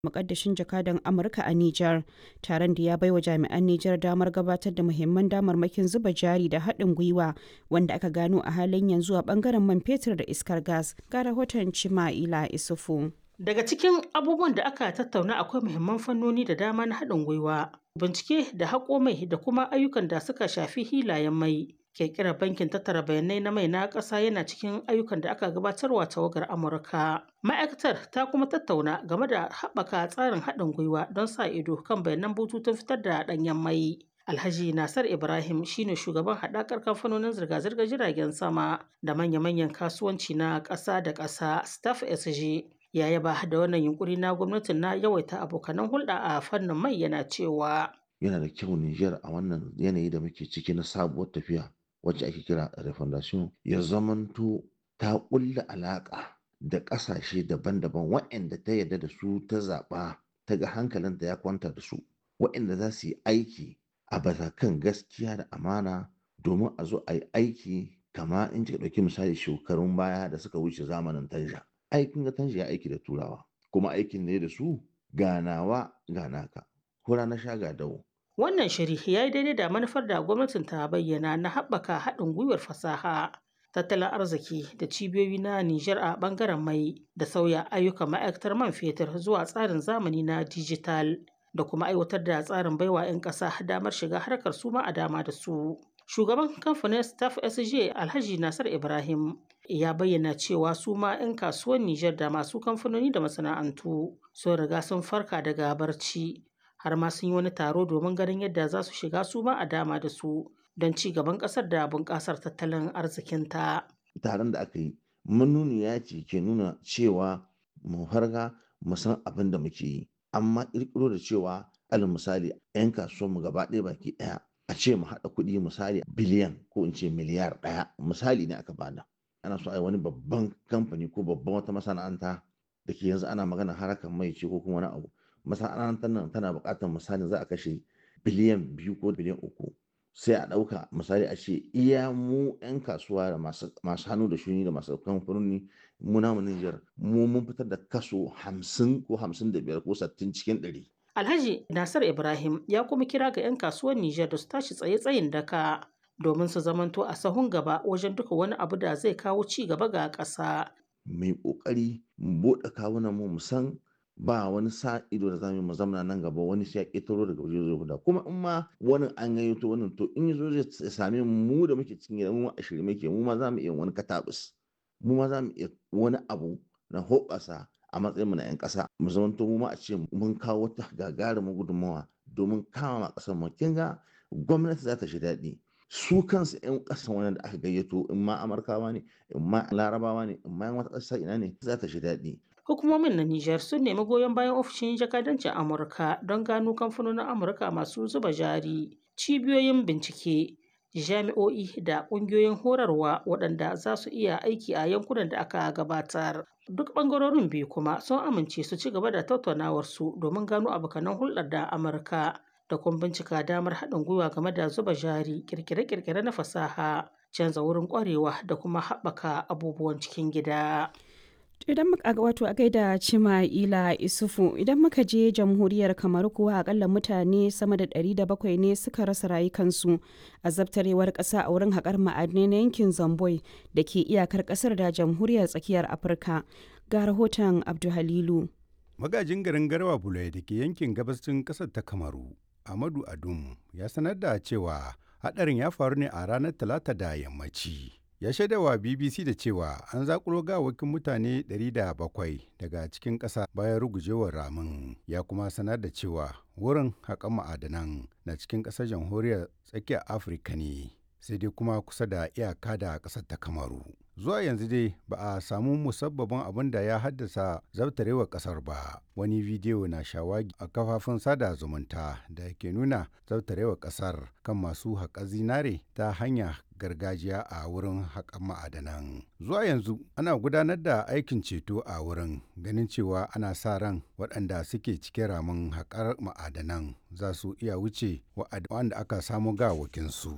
mukaddashin jakadan Amurka a Nijar. Taron da ya baiwa jami'an Nijar damar gabatar da muhimman damarmakin zuba jari da haɗin gwiwa wanda aka gano a halin yanzu a bangaren man fetur da iskar gas. Ga rahoton Cima'ila Isufu. Daga cikin abubuwan da aka tattauna akwai muhimman fannoni da dama na haɗin gwiwa, bincike da haƙo mai da kuma ayyukan da suka shafi hilayen mai. Ƙirƙirar bankin tattara bayanai na mai na ƙasa yana cikin ayyukan da aka gabatarwa tawagar Amurka. Ma'aikatar ta kuma tattauna game da haɓaka tsarin haɗin gwiwa don sa ido kan bayanan bututun fitar da ɗanyen mai. Alhaji Nasar Ibrahim shine shugaban haɗakar kamfanonin zirga-zirgar jiragen sama da manya-manyan kasuwanci na ƙasa da ƙasa Staff SG. ya yaba da wannan yunkuri na gwamnatin na yawaita abokanan hulɗa a fannin mai yana cewa yana da kyau Nijar a wannan yanayi da muke ciki na sabuwar tafiya wacce ake kira refondation ya zamanto ta ƙulla alaƙa da ƙasashe daban-daban waɗanda ta yarda da su ta zaɓa ta ga hankalinta ya kwanta da su waɗanda za su yi aiki a batakan gaskiya da amana domin a zo a yi aiki kama in kika ɗauki misali shekarun baya da suka wuce zamanin tanja aikin ga tanshi ya aiki da turawa kuma aikin ne da su ganawa ganaka hura na sha ga dawo wannan shiri ya yi daidai da manufar da gwamnatin ta bayyana na haɓaka haɗin gwiwar fasaha tattalin arziki da cibiyoyi na Nijar a ɓangaren mai da sauya ayyukan ma'aikatar man fetur zuwa tsarin zamani na dijital da kuma aiwatar da tsarin baiwa 'yan ƙasa damar shiga harkar su ma a dama da su. Shugaban kamfanin Staff SJ Alhaji Nasar Ibrahim ya bayyana cewa su ma 'yan kasuwan Nijar da masu kamfanoni da masana'antu sun riga sun farka daga barci har ma sun yi wani taro domin ganin yadda za su shiga su ma a dama da su don ci gaban ƙasar da bunƙasar tattalin arzikinta. Taron da aka yi manuniya ce ke nuna cewa mu farga mu san abin da muke yi amma ƙirƙiro da cewa alal misali 'yan kasuwanmu gaba ɗaya baki ɗaya a ce mu haɗa kuɗi misali biliyan ko in ce miliyar ɗaya misali ne aka bada ana so a yi wani babban kamfani ko babban wata masana'anta da ke yanzu ana magana harkar mai ce ko kuma wani abu masana'antar nan tana buƙatar misali za a kashe biliyan biyu ko biliyan uku sai a ɗauka misali a ce iya mu 'yan kasuwa da masu hannu da shuni da masu kamfanoni mu namu Nijar mu mun fitar da kaso hamsin ko hamsin da biyar ko sittin cikin ɗari Alhaji Nasir Ibrahim ya kuma kira ga 'yan kasuwar Nijar da su tashi tsaye-tsayin daka domin su zamanto a sahun gaba wajen duka wani abu da zai kawo ci gaba ga ƙasa. Mai ƙoƙari mu buɗe kawunan mu san ba wani sa ido da zamu mu zamana nan gaba wani sai ya ƙetaro daga waje zai guda kuma in ma wani an gayyato wannan to in yazo zai same mu da muke cikin gida mu a shirye muke mu ma za mu iya wani katabus mu ma za mu iya wani abu na hoɓasa a matsayin mu na 'yan ƙasa mu zamanto mu ma a ce mun kawo wata gagarumin gudunmawa domin kama ƙasar mu kin ga gwamnati za ta shi daɗi su kansu 'yan ƙasan wani da aka gayyato in ma amurkawa ne in ma larabawa ne in ma yan wata ƙasa ina ne za ta shi daɗi hukumomin na Nijar sun nemi goyon bayan ofishin jakadancin Amurka don gano kamfanonin Amurka masu zuba jari cibiyoyin bincike jami'o'i da ƙungiyoyin horarwa waɗanda za su iya aiki a yankunan da aka gabatar duk ɓangarorin biyu kuma sun amince su ci gaba da tattaunawarsu domin gano abokanan hulɗar da Amurka da kuma bincika damar haɗin gwiwa game da zuba jari kirkire-kirkire na fasaha canza wurin ƙwarewa da kuma haɓaka abubuwan cikin gida. idan muka wato a gaida cima ila isufu idan muka je jamhuriyar kamar kuwa akalla mutane sama da 700 ne suka rasa rayukansu a zabtarewar ƙasa a wurin haƙar ma'adinai na yankin zamboi da ke iyakar ƙasar da jamhuriyar tsakiyar afirka ga rahoton abduhalilu magajin garin garwa bulai da ke yankin gabashin ƙasar ta kamaru amadu adum ya sanar da cewa haɗarin ya faru ne a ranar talata da yammaci ya shaidawa bbc da cewa an zakulo gawakin mutane 700 daga cikin ƙasa bayan rugujewar ramin ya kuma sanar da cewa wurin haƙan ma'adanan na cikin ƙasar jamhuriyar tsakiyar afirka ne sai dai kuma kusa da iyaka da ƙasar ta kamaru zuwa yanzu dai ba a samu musabbabin abin da ya haddasa zabtarewar ƙasar ba wani bidiyo na shawagi a kafafun sada zumunta da ke nuna zabtarewar ƙasar kan masu haƙa zinare ta hanya gargajiya a wurin haƙan ma'adanan. Zuwa yanzu ana gudanar da aikin ceto a wurin ganin cewa ana sa ran waɗanda suke cikin ramin haƙar ma'adanan za su iya wuce wa'anda aka samu gawakinsu.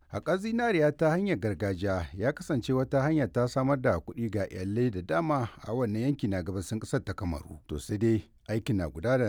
Haƙar zinariya ta hanyar gargajiya ya kasance wata hanya ta samar da kuɗi ga iyalai da dama a wannan yanki na gabasin ƙasar ta Kamaru. To sai dai aikin na gudana